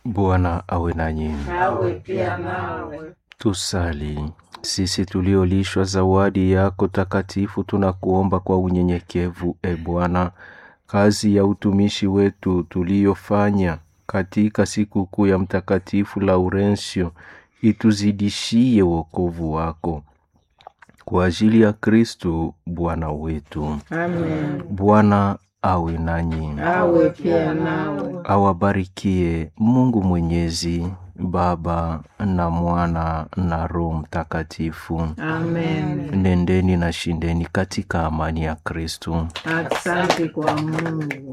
Bwana awe nanyi. awe pia nawe. Tusali. Sisi tuliolishwa zawadi yako takatifu, tunakuomba kwa unyenyekevu, e Bwana, kazi ya utumishi wetu tuliyofanya katika sikukuu ya Mtakatifu Laurensio ituzidishie wokovu wako kwa ajili ya Kristu Bwana wetu. Amen. Bwana awe nanyi, Awe pia nawe. awabarikie Mungu Mwenyezi, Baba na Mwana na Roho Mtakatifu. Amen. Nendeni na shindeni katika amani ya Kristu. Asante kwa Mungu.